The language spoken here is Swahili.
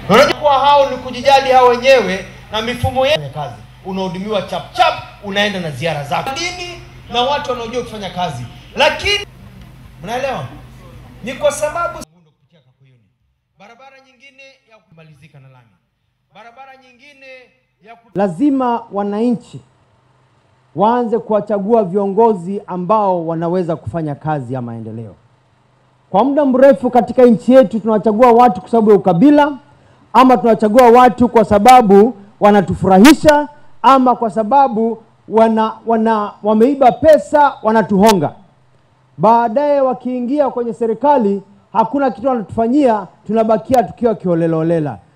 Unajua kuwa hao ni kujijali hao wenyewe na mifumo ya kazi, unahudumiwa chap chap, unaenda na ziara zako dini na watu wanaojua kufanya kazi, lakini mnaelewa ni kwa sababu kupitia Kakuyuni, barabara nyingine ya kumalizika na lami, barabara nyingine ya ku... Lazima wananchi waanze kuwachagua viongozi ambao wanaweza kufanya kazi ya maendeleo. Kwa muda mrefu katika nchi yetu tunawachagua watu kwa sababu ya ukabila, ama tunawachagua watu kwa sababu wanatufurahisha, ama kwa sababu wana, wana wameiba pesa wanatuhonga. Baadaye wakiingia kwenye serikali hakuna kitu wanatufanyia, tunabakia tukiwa kiholelaholela.